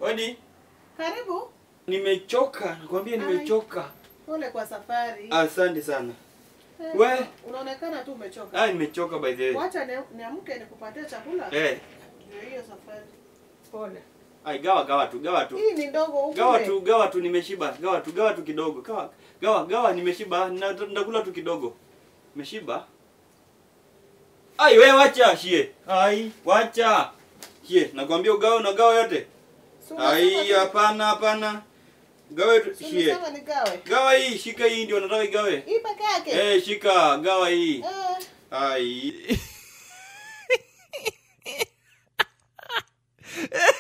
Odi, Karibu. nimechoka, nakwambia nimechoka. Pole kwa safari. Asante sana. Eh, we. Unaonekana tu umechoka. Ah, nimechoka by the way. Wacha ni- niamke nikupatie chakula. Eh, Ndio hiyo safari. Pole. ai gawa gawa tu, gawa tu. Hii ni ndogo huku. Gawa tu, gawa tu nimeshiba. Gawa tu, gawa tu kidogo. Gawa, gawa, gawa nimeshiba. Na ndakula tu kidogo. Nimeshiba. Ai wewe wacha shie. Ai, wacha. Shie, nakwambia ugawe na gawa yote. Ai, hapana hapana. Gawa tu shie. Umesema nigawe. Gawa hii, shika hii ndio nataka igawe. Hii peke yake. Eh, shika, gawa hii. Eh. Ai.